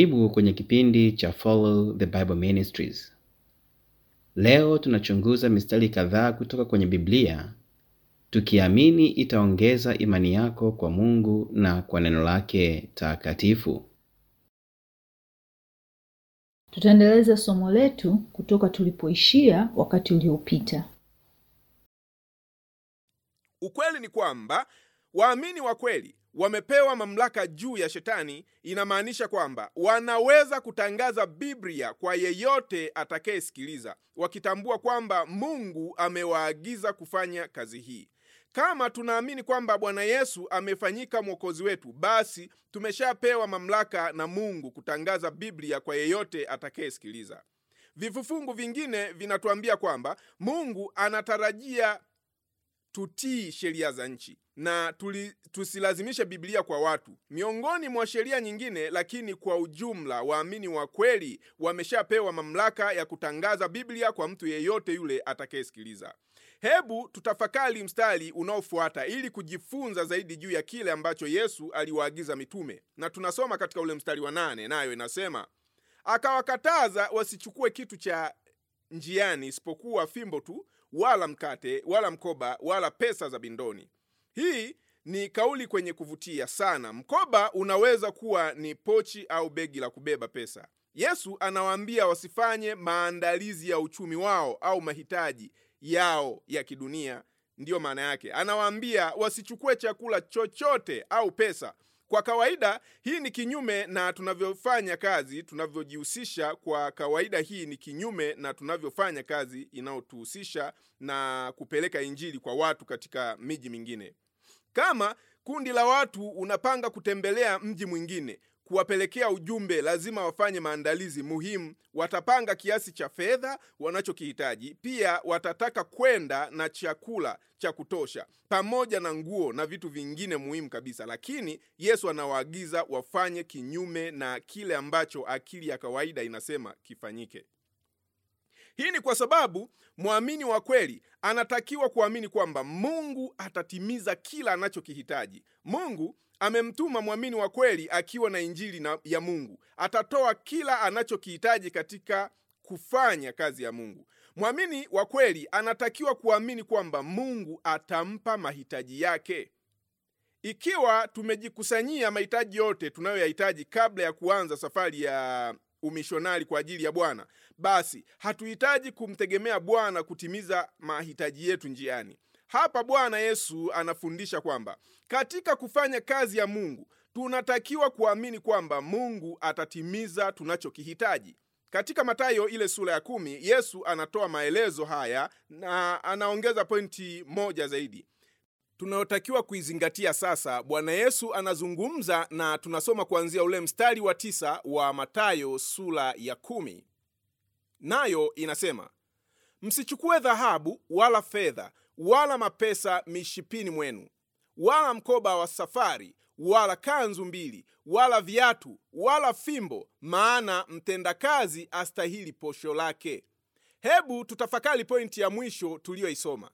Karibu kwenye kipindi cha Follow the Bible Ministries. Leo tunachunguza mistari kadhaa kutoka kwenye Biblia tukiamini itaongeza imani yako kwa Mungu na kwa neno lake takatifu. Tutaendeleza somo letu kutoka tulipoishia wakati uliopita. Ukweli ni kwamba waamini wa kweli wamepewa mamlaka juu ya shetani. Inamaanisha kwamba wanaweza kutangaza Biblia kwa yeyote atakayesikiliza, wakitambua kwamba Mungu amewaagiza kufanya kazi hii. Kama tunaamini kwamba Bwana Yesu amefanyika mwokozi wetu, basi tumeshapewa mamlaka na Mungu kutangaza Biblia kwa yeyote atakayesikiliza. Vifungu vingine vinatuambia kwamba Mungu anatarajia tutii sheria za nchi na tuli, tusilazimishe Biblia kwa watu miongoni mwa sheria nyingine. Lakini kwa ujumla, waamini wa kweli wameshapewa mamlaka ya kutangaza Biblia kwa mtu yeyote yule atakayesikiliza. Hebu tutafakari mstari unaofuata ili kujifunza zaidi juu ya kile ambacho Yesu aliwaagiza mitume, na tunasoma katika ule mstari wa nane, nayo inasema akawakataza wasichukue kitu cha njiani isipokuwa fimbo tu wala mkate wala mkoba wala pesa za bindoni. Hii ni kauli kwenye kuvutia sana. Mkoba unaweza kuwa ni pochi au begi la kubeba pesa. Yesu anawaambia wasifanye maandalizi ya uchumi wao au mahitaji yao ya kidunia. Ndiyo maana yake, anawaambia wasichukue chakula chochote au pesa. Kwa kawaida hii ni kinyume na tunavyofanya kazi, tunavyojihusisha. Kwa kawaida hii ni kinyume na tunavyofanya kazi inayotuhusisha na kupeleka injili kwa watu katika miji mingine. Kama kundi la watu unapanga kutembelea mji mwingine kuwapelekea ujumbe, lazima wafanye maandalizi muhimu. Watapanga kiasi cha fedha wanachokihitaji. Pia watataka kwenda na chakula cha kutosha pamoja na nguo na vitu vingine muhimu kabisa. Lakini Yesu anawaagiza wafanye kinyume na kile ambacho akili ya kawaida inasema kifanyike. Hii ni kwa sababu mwamini wa kweli anatakiwa kuamini kwamba Mungu atatimiza kila anachokihitaji. Mungu amemtuma mwamini wa kweli akiwa na injili na ya Mungu. Atatoa kila anachokihitaji katika kufanya kazi ya Mungu. Mwamini wa kweli anatakiwa kuamini kwamba Mungu atampa mahitaji yake. Ikiwa tumejikusanyia mahitaji yote tunayoyahitaji kabla ya kuanza safari ya umishonari kwa ajili ya Bwana, basi hatuhitaji kumtegemea Bwana kutimiza mahitaji yetu njiani. Hapa Bwana Yesu anafundisha kwamba katika kufanya kazi ya Mungu tunatakiwa kuamini kwamba Mungu atatimiza tunachokihitaji. Katika Mathayo ile sura ya kumi, Yesu anatoa maelezo haya na anaongeza pointi moja zaidi tunayotakiwa kuizingatia sasa. Bwana Yesu anazungumza na tunasoma kuanzia ule mstari wa tisa wa Mathayo sura ya kumi, nayo inasema msichukue dhahabu wala fedha wala mapesa mishipini mwenu, wala mkoba wa safari, wala kanzu mbili, wala viatu, wala fimbo, maana mtendakazi astahili posho lake. Hebu tutafakari pointi ya mwisho tuliyoisoma.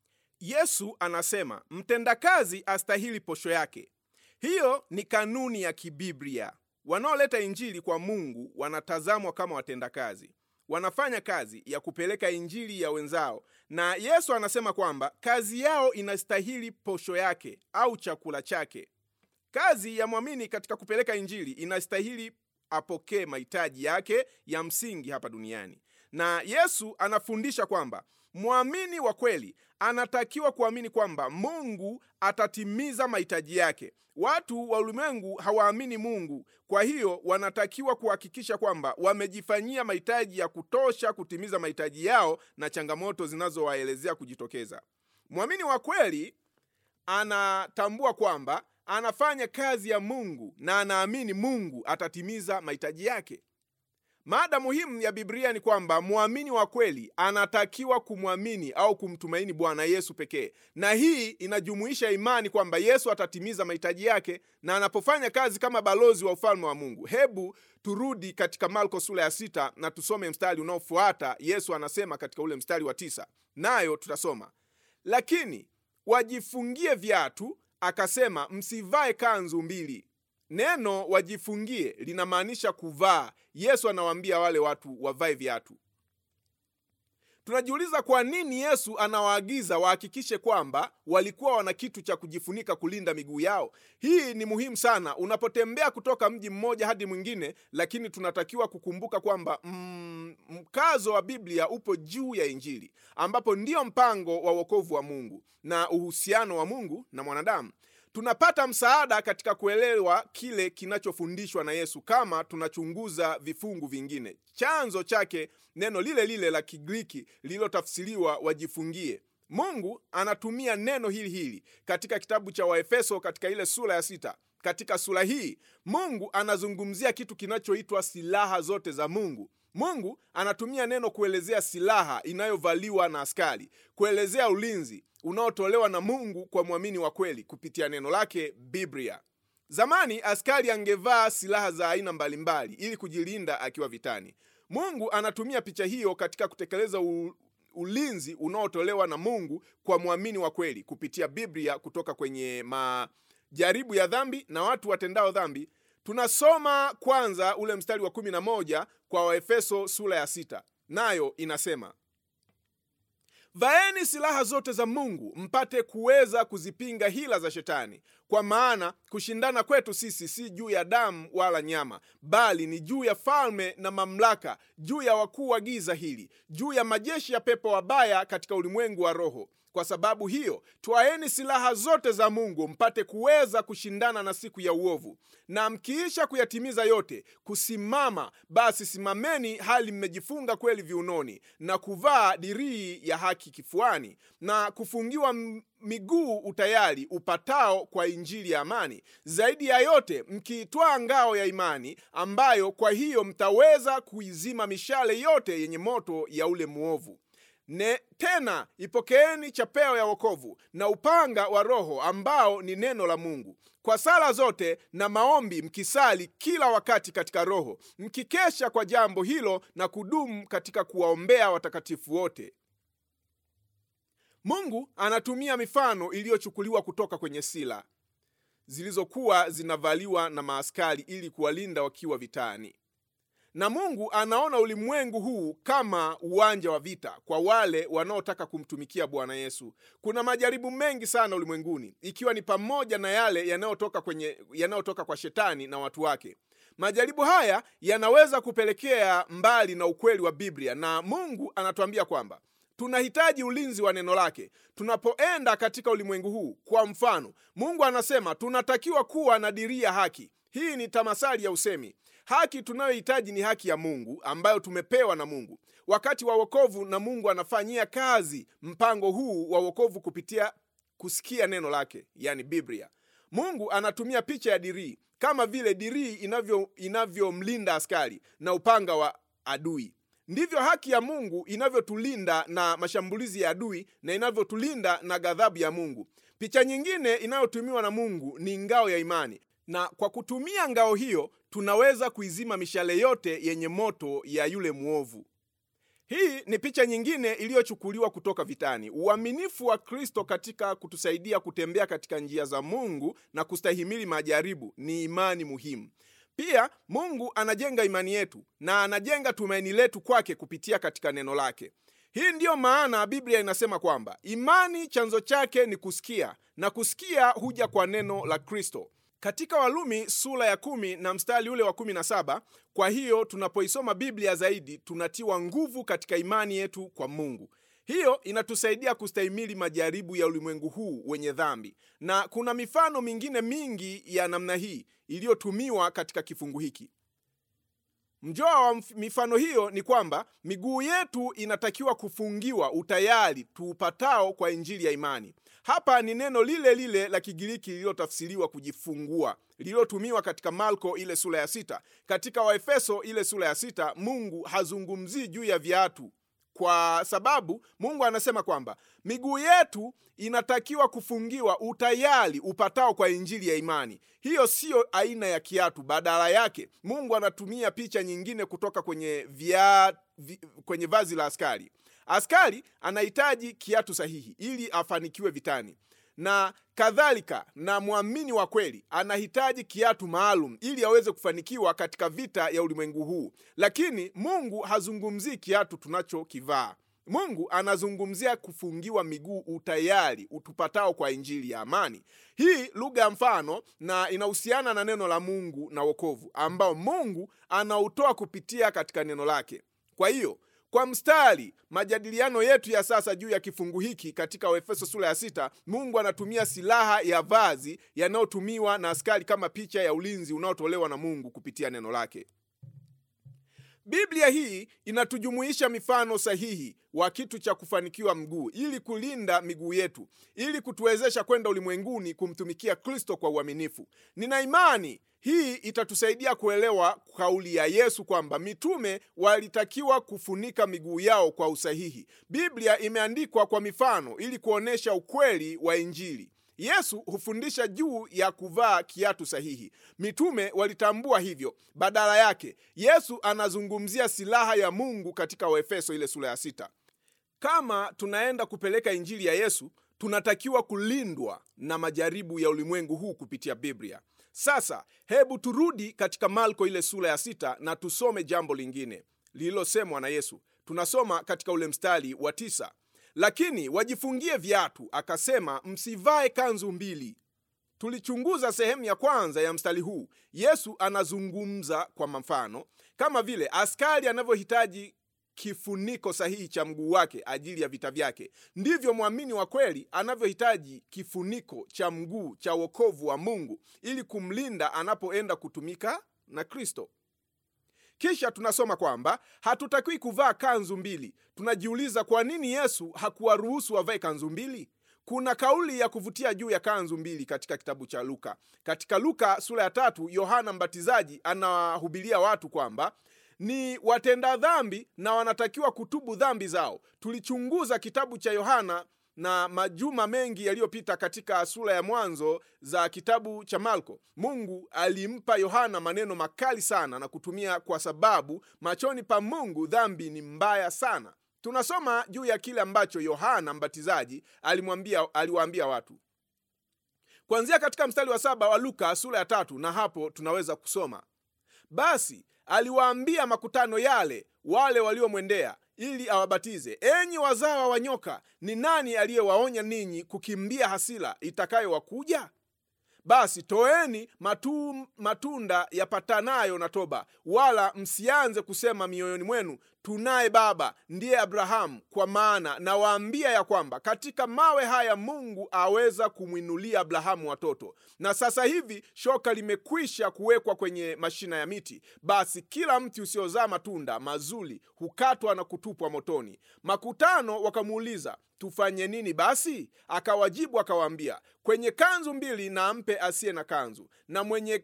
Yesu anasema mtendakazi astahili posho yake. Hiyo ni kanuni ya kibiblia. Wanaoleta injili kwa Mungu wanatazamwa kama watendakazi, wanafanya kazi ya kupeleka injili ya wenzao, na Yesu anasema kwamba kazi yao inastahili posho yake au chakula chake. Kazi ya mwamini katika kupeleka injili inastahili apokee mahitaji yake ya msingi hapa duniani, na Yesu anafundisha kwamba mwamini wa kweli anatakiwa kuamini kwamba Mungu atatimiza mahitaji yake. Watu wa ulimwengu hawaamini Mungu, kwa hiyo wanatakiwa kuhakikisha kwamba wamejifanyia mahitaji ya kutosha kutimiza mahitaji yao na changamoto zinazowaelezea kujitokeza. Mwamini wa kweli anatambua kwamba anafanya kazi ya Mungu na anaamini Mungu atatimiza mahitaji yake. Mada muhimu ya Biblia ni kwamba mwamini wa kweli anatakiwa kumwamini au kumtumaini Bwana Yesu pekee, na hii inajumuisha imani kwamba Yesu atatimiza mahitaji yake na anapofanya kazi kama balozi wa ufalme wa Mungu. Hebu turudi katika Marko sura ya sita na tusome mstari unaofuata. Yesu anasema katika ule mstari wa tisa, nayo tutasoma lakini wajifungie viatu, akasema msivae kanzu mbili neno wajifungie linamaanisha kuvaa yesu anawaambia wale watu wavae viatu tunajiuliza kwa nini yesu anawaagiza wahakikishe kwamba walikuwa wana kitu cha kujifunika kulinda miguu yao hii ni muhimu sana unapotembea kutoka mji mmoja hadi mwingine lakini tunatakiwa kukumbuka kwamba mm, mkazo wa biblia upo juu ya injili ambapo ndio mpango wa wokovu wa mungu na uhusiano wa mungu na mwanadamu tunapata msaada katika kuelewa kile kinachofundishwa na yesu kama tunachunguza vifungu vingine chanzo chake neno lile lile la kigiriki lililotafsiriwa wajifungie mungu anatumia neno hili hili katika kitabu cha waefeso katika ile sura ya sita katika sura hii mungu anazungumzia kitu kinachoitwa silaha zote za mungu mungu anatumia neno kuelezea silaha inayovaliwa na askari kuelezea ulinzi unaotolewa na mungu kwa mwamini wa kweli kupitia neno lake biblia zamani askari angevaa silaha za aina mbalimbali ili kujilinda akiwa vitani mungu anatumia picha hiyo katika kutekeleza u, ulinzi unaotolewa na mungu kwa mwamini wa kweli kupitia biblia kutoka kwenye majaribu ya dhambi na watu watendao dhambi tunasoma kwanza ule mstari wa 11 kwa waefeso sura ya sita nayo inasema vaeni silaha zote za mungu mpate kuweza kuzipinga hila za shetani kwa maana kushindana kwetu sisi si juu ya damu wala nyama bali ni juu ya falme na mamlaka juu ya wakuu wa giza hili juu ya majeshi ya pepo wabaya katika ulimwengu wa roho kwa sababu hiyo twaeni silaha zote za mungu mpate kuweza kushindana na siku ya uovu na mkiisha kuyatimiza yote kusimama basi simameni hali mmejifunga kweli viunoni na kuvaa dirii ya haki kifuani na kufungiwa m- miguu utayari upatao kwa injili ya amani zaidi ya yote mkiitwaa ngao ya imani ambayo kwa hiyo mtaweza kuizima mishale yote yenye moto ya ule mwovu ne, tena ipokeeni chapeo ya wokovu na upanga wa roho ambao ni neno la mungu kwa sala zote na maombi mkisali kila wakati katika roho mkikesha kwa jambo hilo na kudumu katika kuwaombea watakatifu wote mungu anatumia mifano iliyochukuliwa kutoka kwenye sila zilizokuwa zinavaliwa na maaskari ili kuwalinda wakiwa vitani na mungu anaona ulimwengu huu kama uwanja wa vita kwa wale wanaotaka kumtumikia bwana yesu kuna majaribu mengi sana ulimwenguni ikiwa ni pamoja na yale yanayotoka kwenye yanayotoka kwa shetani na watu wake majaribu haya yanaweza kupelekea mbali na ukweli wa biblia na mungu anatuambia kwamba tunahitaji ulinzi wa neno lake tunapoenda katika ulimwengu huu kwa mfano mungu anasema tunatakiwa kuwa na diria haki hii ni tamasali ya usemi haki tunayohitaji ni haki ya mungu ambayo tumepewa na mungu wakati wa wokovu na mungu anafanyia kazi mpango huu wa wokovu kupitia kusikia neno lake yani biblia mungu anatumia picha ya dirii kama vile dirii inavyomlinda inavyo askari na upanga wa adui ndivyo haki ya mungu inavyotulinda na mashambulizi ya adui na inavyotulinda na ghadhabu ya mungu picha nyingine inayotumiwa na mungu ni ngao ya imani na kwa kutumia ngao hiyo tunaweza kuizima mishale yote yenye moto ya yule mwovu hii ni picha nyingine iliyochukuliwa kutoka vitani uaminifu wa kristo katika kutusaidia kutembea katika njia za mungu na kustahimili majaribu ni imani muhimu pia mungu anajenga imani yetu na anajenga tumaini letu kwake kupitia katika neno lake hii ndiyo maana biblia inasema kwamba imani chanzo chake ni kusikia na kusikia huja kwa neno la kristo katika walumi sura ya kumi na mstari ule wa kumi na saba kwa hiyo tunapoisoma biblia zaidi tunatiwa nguvu katika imani yetu kwa mungu hiyo inatusaidia kustahimili majaribu ya ulimwengu huu wenye dhambi na kuna mifano mingine mingi ya namna hii iliyotumiwa katika kifungu hiki mjoa wa mifano hiyo ni kwamba miguu yetu inatakiwa kufungiwa utayari tuupatao kwa injili ya imani hapa ni neno lile lile la kigiriki lililotafsiriwa kujifungua lililotumiwa katika marko ile sura ya sita katika waefeso ile sura ya sita mungu hazungumzii juu ya viatu kwa sababu mungu anasema kwamba miguu yetu inatakiwa kufungiwa utayari upatao kwa injili ya imani hiyo siyo aina ya kiatu badala yake mungu anatumia picha nyingine kutoka kwenye vya, vi, kwenye vazi la askari askari anahitaji kiatu sahihi ili afanikiwe vitani na kadhalika. Na mwamini wa kweli anahitaji kiatu maalum ili aweze kufanikiwa katika vita ya ulimwengu huu, lakini Mungu hazungumzii kiatu tunachokivaa. Mungu anazungumzia kufungiwa miguu, utayari utupatao kwa injili ya amani. Hii lugha ya mfano na inahusiana na neno la Mungu na wokovu ambao Mungu anautoa kupitia katika neno lake. Kwa hiyo kwa mstari majadiliano yetu ya sasa juu ya kifungu hiki katika Waefeso sura ya sita, Mungu anatumia silaha ya vazi yanayotumiwa na askari kama picha ya ulinzi unaotolewa na Mungu kupitia neno lake. Biblia hii inatujumuisha mifano sahihi wa kitu cha kufanikiwa mguu ili kulinda miguu yetu ili kutuwezesha kwenda ulimwenguni kumtumikia Kristo kwa uaminifu. Nina imani hii itatusaidia kuelewa kauli ya Yesu kwamba mitume walitakiwa kufunika miguu yao kwa usahihi. Biblia imeandikwa kwa mifano ili kuonyesha ukweli wa Injili. Yesu hufundisha juu ya kuvaa kiatu sahihi. Mitume walitambua hivyo. Badala yake, Yesu anazungumzia silaha ya Mungu katika Waefeso ile sura ya sita. Kama tunaenda kupeleka injili ya Yesu, tunatakiwa kulindwa na majaribu ya ulimwengu huu kupitia Biblia. Sasa hebu turudi katika Marko ile sura ya sita na tusome jambo lingine lililosemwa na Yesu. Tunasoma katika ule mstari wa tisa lakini wajifungie viatu, akasema msivae kanzu mbili. Tulichunguza sehemu ya kwanza ya mstari huu. Yesu anazungumza kwa mfano, kama vile askari anavyohitaji kifuniko sahihi cha mguu wake ajili ya vita vyake, ndivyo mwamini wa kweli anavyohitaji kifuniko cha mguu cha wokovu wa Mungu ili kumlinda anapoenda kutumika na Kristo. Kisha tunasoma kwamba hatutakiwi kuvaa kanzu mbili. Tunajiuliza kwa nini Yesu hakuwaruhusu wavae kanzu mbili? Kuna kauli ya kuvutia juu ya kanzu mbili katika kitabu cha Luka. Katika Luka sura ya tatu, Yohana Mbatizaji anawahubiria watu kwamba ni watenda dhambi na wanatakiwa kutubu dhambi zao. Tulichunguza kitabu cha Yohana na majuma mengi yaliyopita katika sura ya mwanzo za kitabu cha Marko, Mungu alimpa Yohana maneno makali sana na kutumia, kwa sababu machoni pa Mungu dhambi ni mbaya sana. Tunasoma juu ya kile ambacho Yohana Mbatizaji alimwambia, aliwaambia watu kuanzia katika mstari wa saba wa Luka sura ya tatu, na hapo tunaweza kusoma basi aliwaambia makutano yale wale waliomwendea ili awabatize, enyi wazawa wa nyoka, ni nani aliyewaonya ninyi kukimbia hasira itakayowakuja? Basi toeni matu, matunda yapatanayo na toba, wala msianze kusema mioyoni mwenu, tunaye baba ndiye Abrahamu. Kwa maana nawaambia ya kwamba katika mawe haya Mungu aweza kumwinulia Abrahamu watoto. Na sasa hivi shoka limekwisha kuwekwa kwenye mashina ya miti. Basi kila mti usiozaa matunda mazuri hukatwa na kutupwa motoni. Makutano wakamuuliza tufanye nini basi? Akawajibu akawaambia, kwenye kanzu mbili na ampe asiye na kanzu, na mwenye,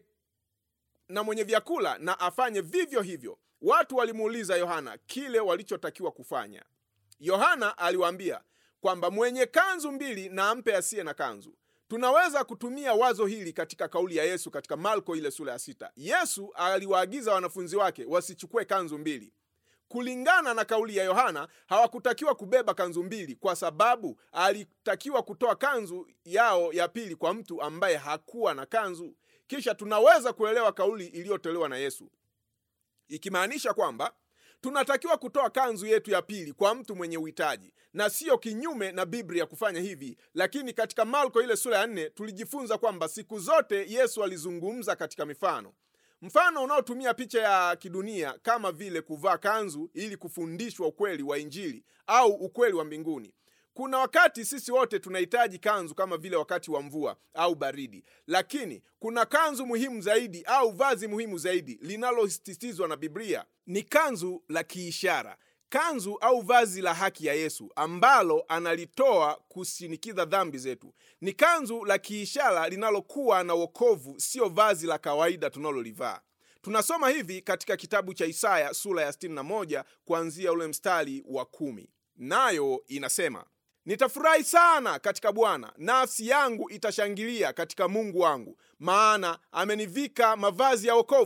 na mwenye vyakula na afanye vivyo hivyo. Watu walimuuliza Yohana kile walichotakiwa kufanya. Yohana aliwaambia kwamba mwenye kanzu mbili na ampe asiye na kanzu. Tunaweza kutumia wazo hili katika kauli ya Yesu katika Marko ile sura ya sita. Yesu aliwaagiza wanafunzi wake wasichukue kanzu mbili. Kulingana na kauli ya Yohana, hawakutakiwa kubeba kanzu mbili kwa sababu alitakiwa kutoa kanzu yao ya pili kwa mtu ambaye hakuwa na kanzu. Kisha tunaweza kuelewa kauli iliyotolewa na Yesu ikimaanisha kwamba tunatakiwa kutoa kanzu yetu ya pili kwa mtu mwenye uhitaji, na siyo kinyume na Biblia kufanya hivi. Lakini katika Marko ile sura ya nne tulijifunza kwamba siku zote Yesu alizungumza katika mifano mfano unaotumia picha ya kidunia kama vile kuvaa kanzu ili kufundishwa ukweli wa Injili au ukweli wa mbinguni. Kuna wakati sisi wote tunahitaji kanzu kama vile wakati wa mvua au baridi, lakini kuna kanzu muhimu zaidi au vazi muhimu zaidi linalosisitizwa na Biblia, ni kanzu la kiishara, kanzu au vazi la haki ya Yesu ambalo analitoa kusinikiza dhambi zetu. Ni kanzu la kiishara linalokuwa na wokovu, sio vazi la kawaida tunalolivaa. Tunasoma hivi katika kitabu cha Isaya sura ya 61 kuanzia ule mstari wa kumi, nayo inasema Nitafurahi sana katika Bwana, nafsi yangu itashangilia katika Mungu wangu, maana amenivika mavazi ya wokovu,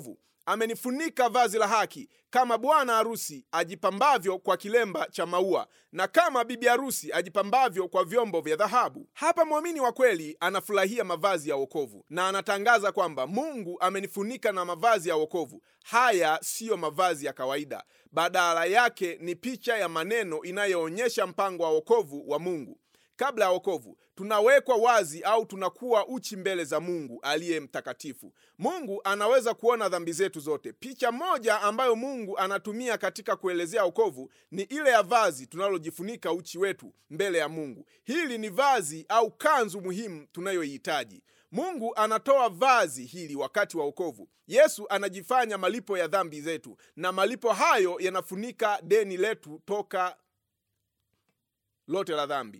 amenifunika vazi la haki kama bwana harusi ajipambavyo kwa kilemba cha maua na kama bibi harusi ajipambavyo kwa vyombo vya dhahabu hapa mwamini wa kweli anafurahia mavazi ya wokovu na anatangaza kwamba mungu amenifunika na mavazi ya wokovu haya siyo mavazi ya kawaida badala yake ni picha ya maneno inayoonyesha mpango wa wokovu wa mungu kabla ya wokovu tunawekwa wazi au tunakuwa uchi mbele za mungu aliye mtakatifu mungu anaweza kuona dhambi zetu zote picha moja ambayo mungu anatumia katika kuelezea wokovu ni ile ya vazi tunalojifunika uchi wetu mbele ya mungu hili ni vazi au kanzu muhimu tunayoihitaji mungu anatoa vazi hili wakati wa wokovu yesu anajifanya malipo ya dhambi zetu na malipo hayo yanafunika deni letu toka lote la dhambi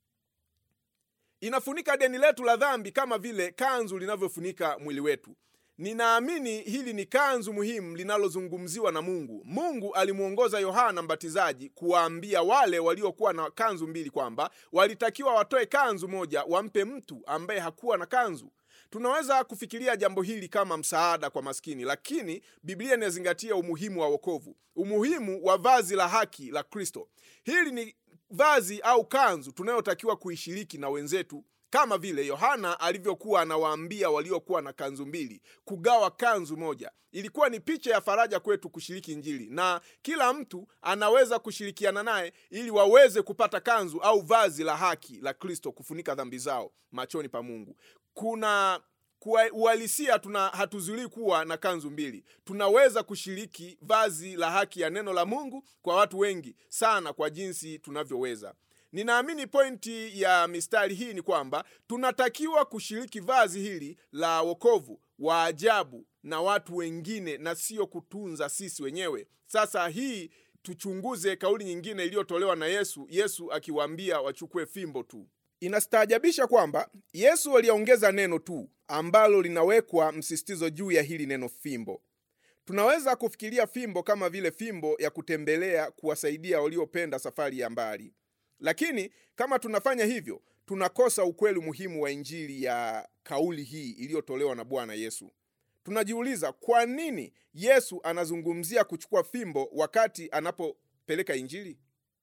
inafunika deni letu la dhambi kama vile kanzu linavyofunika mwili wetu ninaamini hili ni kanzu muhimu linalozungumziwa na mungu mungu alimwongoza yohana mbatizaji kuwaambia wale waliokuwa na kanzu mbili kwamba walitakiwa watoe kanzu moja wampe mtu ambaye hakuwa na kanzu tunaweza kufikiria jambo hili kama msaada kwa maskini lakini biblia inazingatia umuhimu wa wokovu umuhimu wa vazi la haki la kristo hili ni vazi au kanzu tunayotakiwa kuishiriki na wenzetu kama vile yohana alivyokuwa anawaambia waliokuwa na kanzu mbili kugawa kanzu moja ilikuwa ni picha ya faraja kwetu kushiriki njili na kila mtu anaweza kushirikiana naye ili waweze kupata kanzu au vazi la haki la kristo kufunika dhambi zao machoni pa mungu kuna kwa uhalisia tuna hatuzuilii kuwa na kanzu mbili tunaweza kushiriki vazi la haki ya neno la mungu kwa watu wengi sana kwa jinsi tunavyoweza ninaamini pointi ya mistari hii ni kwamba tunatakiwa kushiriki vazi hili la wokovu wa ajabu na watu wengine na sio kutunza sisi wenyewe sasa hii tuchunguze kauli nyingine iliyotolewa na yesu yesu akiwaambia wachukue fimbo tu inastaajabisha kwamba yesu aliongeza neno tu ambalo linawekwa msisitizo juu ya hili neno fimbo tunaweza kufikiria fimbo kama vile fimbo ya kutembelea kuwasaidia waliopenda safari ya mbali lakini kama tunafanya hivyo tunakosa ukweli muhimu wa injili ya kauli hii iliyotolewa na bwana yesu tunajiuliza kwa nini yesu anazungumzia kuchukua fimbo wakati anapopeleka injili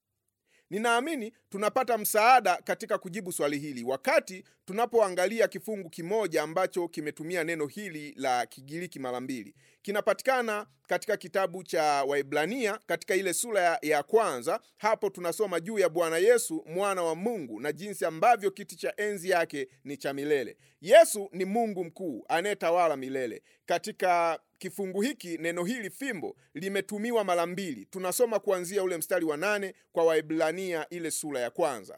ninaamini tunapata msaada katika kujibu swali hili wakati tunapoangalia kifungu kimoja ambacho kimetumia neno hili la kigiriki mara mbili kinapatikana katika kitabu cha waibrania katika ile sura ya, ya kwanza hapo tunasoma juu ya bwana yesu mwana wa mungu na jinsi ambavyo kiti cha enzi yake ni cha milele yesu ni mungu mkuu anayetawala milele katika kifungu hiki neno hili fimbo limetumiwa mara mbili tunasoma kuanzia ule mstari wa nane kwa waibrania ile sura ya kwanza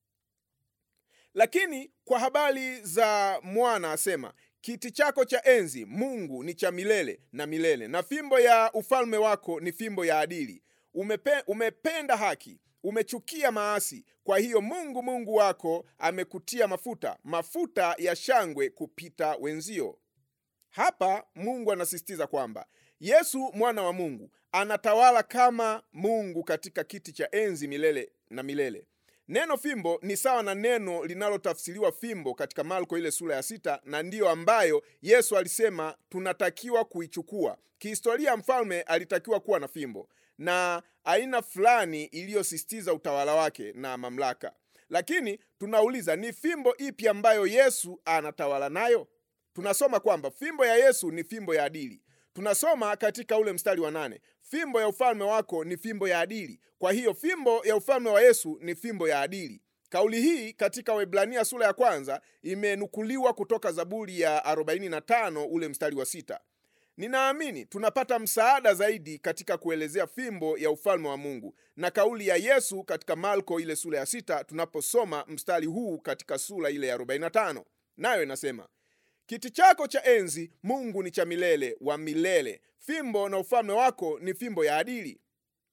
lakini kwa habari za mwana asema kiti chako cha enzi mungu ni cha milele na milele na fimbo ya ufalme wako ni fimbo ya adili Umepe, umependa haki umechukia maasi kwa hiyo mungu mungu wako amekutia mafuta mafuta ya shangwe kupita wenzio hapa mungu anasisitiza kwamba yesu mwana wa mungu anatawala kama mungu katika kiti cha enzi milele na milele neno fimbo ni sawa na neno linalotafsiriwa fimbo katika marko ile sura ya sita na ndiyo ambayo yesu alisema tunatakiwa kuichukua kihistoria mfalme alitakiwa kuwa na fimbo na aina fulani iliyosisitiza utawala wake na mamlaka lakini tunauliza ni fimbo ipi ambayo yesu anatawala nayo tunasoma kwamba fimbo ya yesu ni fimbo ya adili tunasoma katika ule mstari wa nane fimbo ya ufalme wako ni fimbo ya adili kwa hiyo fimbo ya ufalme wa yesu ni fimbo ya adili kauli hii katika waibrania sura ya kwanza imenukuliwa kutoka zaburi ya 45 ule mstari wa sita ninaamini tunapata msaada zaidi katika kuelezea fimbo ya ufalme wa mungu na kauli ya yesu katika marko ile sura ya sita tunaposoma mstari huu katika sura ile ya 45 nayo inasema kiti chako cha enzi mungu ni cha milele wa milele fimbo na ufalme wako ni fimbo ya adili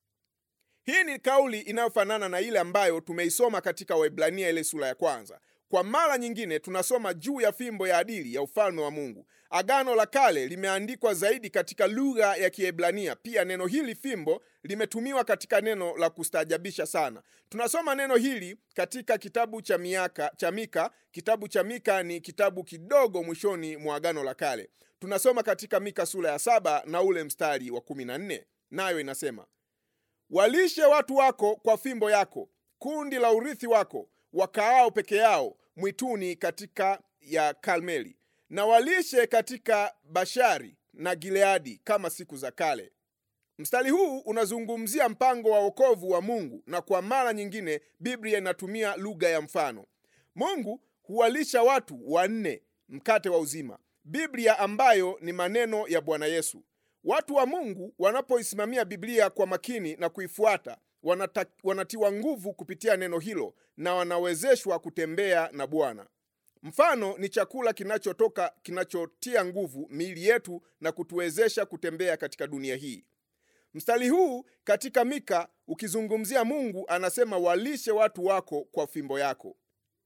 hii ni kauli inayofanana na ile ambayo tumeisoma katika waibrania ile sura ya kwanza kwa mara nyingine tunasoma juu ya fimbo ya adili ya ufalme wa mungu agano la kale limeandikwa zaidi katika lugha ya kiebrania pia neno hili fimbo limetumiwa katika neno la kustaajabisha sana tunasoma neno hili katika kitabu cha miaka cha mika kitabu cha mika ni kitabu kidogo mwishoni mwa agano la kale tunasoma katika mika sura ya saba na ule mstari wa kumi na nne nayo inasema walishe watu wako kwa fimbo yako kundi la urithi wako wakaao peke yao mwituni katika ya Karmeli, na walishe katika Bashari na Gileadi kama siku za kale. Mstari huu unazungumzia mpango wa wokovu wa Mungu, na kwa mara nyingine Biblia inatumia lugha ya mfano. Mungu huwalisha watu wanne mkate wa uzima, Biblia ambayo ni maneno ya Bwana Yesu. Watu wa Mungu wanapoisimamia Biblia kwa makini na kuifuata wanata, wanatiwa nguvu kupitia neno hilo na wanawezeshwa kutembea na Bwana. Mfano ni chakula kinachotoka kinachotia nguvu miili yetu na kutuwezesha kutembea katika dunia hii. Mstari huu katika Mika ukizungumzia Mungu anasema, walishe watu wako kwa fimbo yako.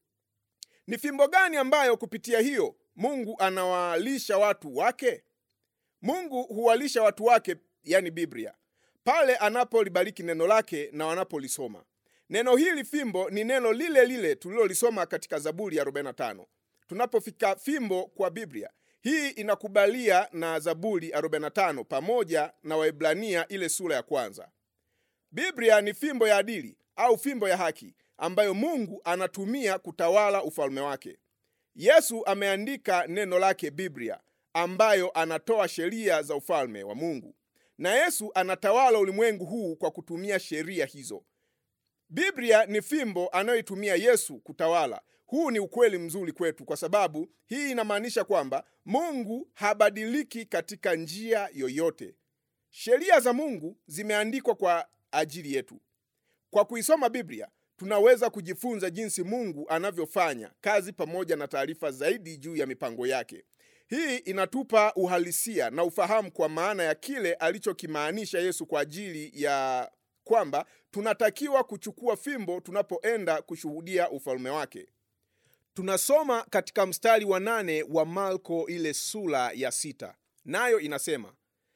Ni fimbo gani ambayo kupitia hiyo Mungu anawalisha watu wake? Mungu huwalisha watu wake, yani Biblia pale anapolibariki neno lake na wanapolisoma. Neno hili fimbo ni neno lile lile tulilolisoma katika Zaburi ya 45. Tunapofika fimbo kwa Biblia hii inakubalia na Zaburi 45 pamoja na Waebrania ile sura ya kwanza. Biblia ni fimbo ya adili au fimbo ya haki ambayo Mungu anatumia kutawala ufalme wake. Yesu ameandika neno lake Biblia ambayo anatoa sheria za ufalme wa Mungu na Yesu anatawala ulimwengu huu kwa kutumia sheria hizo. Biblia ni fimbo anayoitumia Yesu kutawala. Huu ni ukweli mzuri kwetu, kwa sababu hii inamaanisha kwamba Mungu habadiliki katika njia yoyote. Sheria za Mungu zimeandikwa kwa ajili yetu. Kwa kuisoma Biblia tunaweza kujifunza jinsi Mungu anavyofanya kazi pamoja na taarifa zaidi juu ya mipango yake. Hii inatupa uhalisia na ufahamu kwa maana ya kile alichokimaanisha Yesu kwa ajili ya kwamba tunatakiwa kuchukua fimbo tunapoenda kushuhudia ufalme wake. Tunasoma katika mstari wa nane wa Marko ile sura ya sita, nayo inasema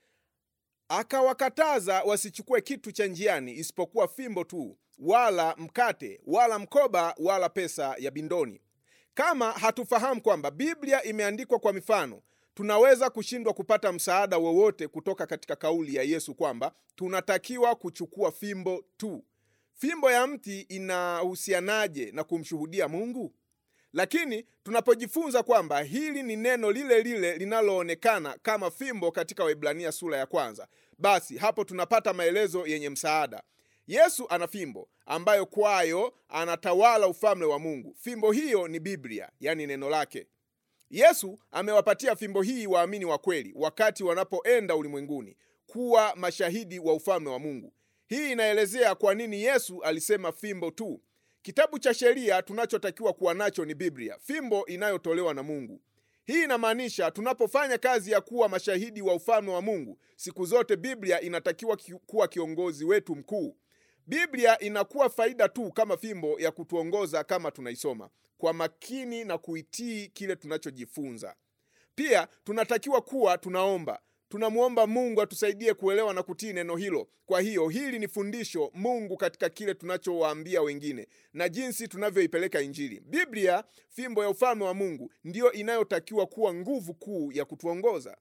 akawakataza wasichukue kitu cha njiani isipokuwa fimbo tu, wala mkate, wala mkoba, wala pesa ya bindoni. Kama hatufahamu kwamba Biblia imeandikwa kwa mifano, tunaweza kushindwa kupata msaada wowote kutoka katika kauli ya Yesu kwamba tunatakiwa kuchukua fimbo tu. Fimbo ya mti inahusianaje na kumshuhudia Mungu? Lakini tunapojifunza kwamba hili ni neno lile lile linaloonekana kama fimbo katika Waebrania sura ya kwanza, basi hapo tunapata maelezo yenye msaada. Yesu ana fimbo ambayo kwayo anatawala ufalme wa Mungu. Fimbo hiyo ni Biblia, yani neno lake. Yesu amewapatia fimbo hii waamini wa kweli wakati wanapoenda ulimwenguni kuwa mashahidi wa ufalme wa Mungu. Hii inaelezea kwa nini Yesu alisema fimbo tu. Kitabu cha sheria tunachotakiwa kuwa nacho ni Biblia, fimbo inayotolewa na Mungu. Hii inamaanisha tunapofanya kazi ya kuwa mashahidi wa ufalme wa Mungu, siku zote Biblia inatakiwa kuwa kiongozi wetu mkuu. Biblia inakuwa faida tu kama fimbo ya kutuongoza kama tunaisoma kwa makini na kuitii kile tunachojifunza. Pia tunatakiwa kuwa tunaomba, tunamwomba Mungu atusaidie kuelewa na kutii neno hilo. Kwa hiyo hili ni fundisho Mungu katika kile tunachowaambia wengine na jinsi tunavyoipeleka Injili. Biblia, fimbo ya ufalme wa Mungu, ndiyo inayotakiwa kuwa nguvu kuu ya kutuongoza.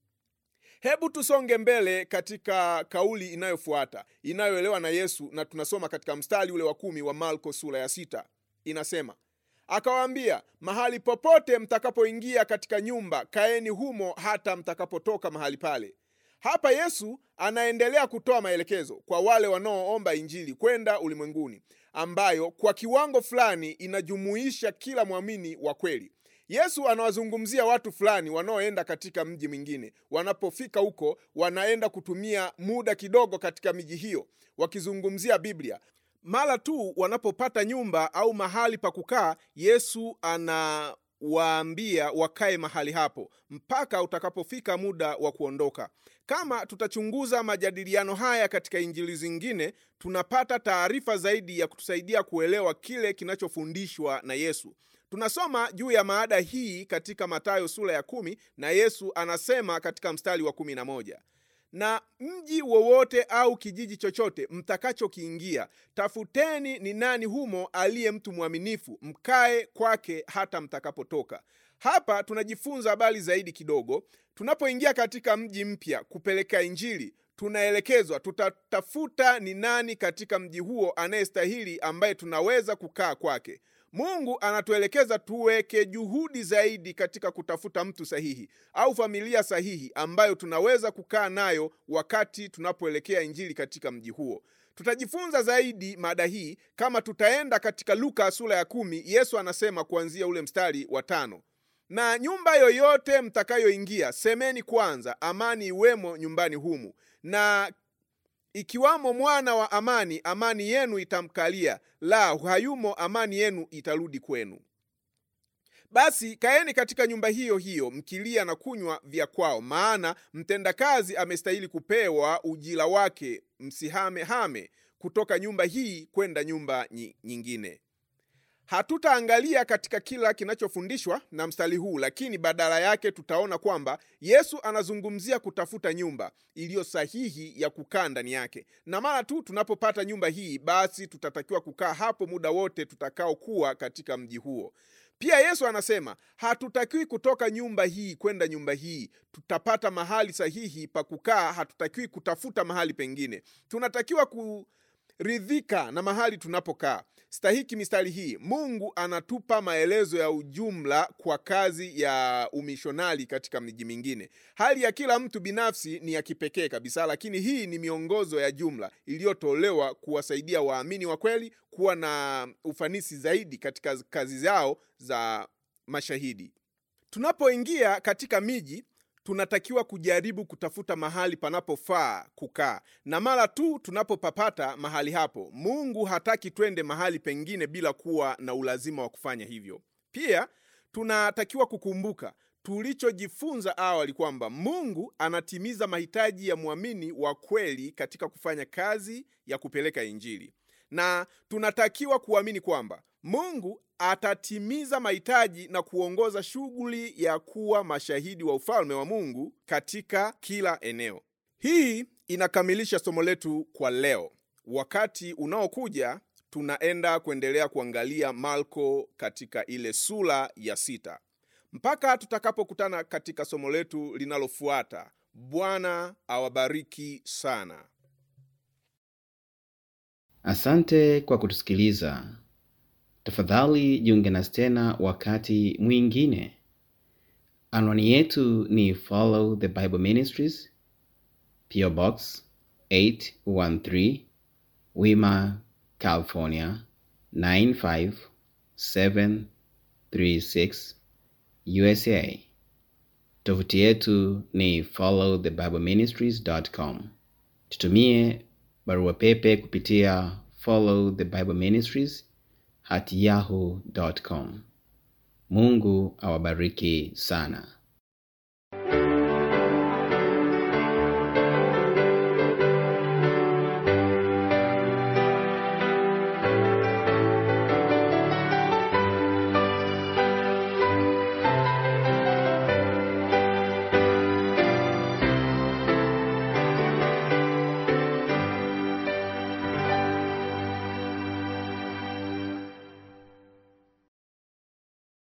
Hebu tusonge mbele katika kauli inayofuata inayoelewa na Yesu, na tunasoma katika mstari ule wa kumi wa Marko sura ya sita. Inasema, akawaambia, mahali popote mtakapoingia katika nyumba, kaeni humo hata mtakapotoka mahali pale. Hapa Yesu anaendelea kutoa maelekezo kwa wale wanaoomba Injili kwenda ulimwenguni, ambayo kwa kiwango fulani inajumuisha kila mwamini wa kweli. Yesu anawazungumzia watu fulani wanaoenda katika mji mwingine. Wanapofika huko, wanaenda kutumia muda kidogo katika miji hiyo wakizungumzia Biblia. Mara tu wanapopata nyumba au mahali pa kukaa, Yesu anawaambia wakae mahali hapo mpaka utakapofika muda wa kuondoka. Kama tutachunguza majadiliano haya katika injili zingine, tunapata taarifa zaidi ya kutusaidia kuelewa kile kinachofundishwa na Yesu. Tunasoma juu ya maada hii katika Mathayo sura ya kumi na Yesu anasema katika mstari wa kumi na moja na mji wowote au kijiji chochote mtakachokiingia, tafuteni ni nani humo aliye mtu mwaminifu, mkae kwake hata mtakapotoka. Hapa tunajifunza habari zaidi kidogo. Tunapoingia katika mji mpya kupeleka Injili, tunaelekezwa tutatafuta ni nani katika mji huo anayestahili, ambaye tunaweza kukaa kwake. Mungu anatuelekeza tuweke juhudi zaidi katika kutafuta mtu sahihi au familia sahihi ambayo tunaweza kukaa nayo wakati tunapoelekea Injili katika mji huo. Tutajifunza zaidi mada hii kama tutaenda katika Luka sura ya kumi. Yesu anasema kuanzia ule mstari wa tano na nyumba yoyote mtakayoingia, semeni kwanza, amani iwemo nyumbani humu, na ikiwamo mwana wa amani, amani yenu itamkalia; la hayumo, amani yenu itarudi kwenu. Basi kaeni katika nyumba hiyo hiyo, mkilia na kunywa vya kwao, maana mtendakazi amestahili kupewa ujira wake. Msihame hame kutoka nyumba hii kwenda nyumba nyingine. Hatutaangalia katika kila kinachofundishwa na mstari huu, lakini badala yake tutaona kwamba Yesu anazungumzia kutafuta nyumba iliyo sahihi ya kukaa ndani yake, na mara tu tunapopata nyumba hii, basi tutatakiwa kukaa hapo muda wote tutakaokuwa katika mji huo. Pia Yesu anasema hatutakiwi kutoka nyumba hii kwenda nyumba hii. Tutapata mahali sahihi pa kukaa, hatutakiwi kutafuta mahali pengine. Tunatakiwa kuridhika na mahali tunapokaa. Stahiki mistari hii, Mungu anatupa maelezo ya ujumla kwa kazi ya umishonari katika miji mingine. Hali ya kila mtu binafsi ni ya kipekee kabisa, lakini hii ni miongozo ya jumla iliyotolewa kuwasaidia waamini wa kweli kuwa na ufanisi zaidi katika kazi zao za mashahidi. Tunapoingia katika miji tunatakiwa kujaribu kutafuta mahali panapofaa kukaa, na mara tu tunapopapata mahali hapo, Mungu hataki twende mahali pengine bila kuwa na ulazima wa kufanya hivyo. Pia tunatakiwa kukumbuka tulichojifunza awali kwamba Mungu anatimiza mahitaji ya mwamini wa kweli katika kufanya kazi ya kupeleka Injili, na tunatakiwa kuamini kwamba Mungu atatimiza mahitaji na kuongoza shughuli ya kuwa mashahidi wa ufalme wa Mungu katika kila eneo. Hii inakamilisha somo letu kwa leo. Wakati unaokuja tunaenda kuendelea kuangalia Marko katika ile sura ya sita mpaka tutakapokutana katika somo letu linalofuata. Bwana awabariki sana. Asante kwa kutusikiliza. Tafadhali jiunge nasi tena wakati mwingine. Anwani yetu ni Follow the Bible Ministries, PO Box 813, Wima, California 95736, USA. Tovuti yetu ni followthebibleministries.com. Tutumie barua pepe kupitia follow the bible ministries at yahoo.com. Mungu awabariki sana.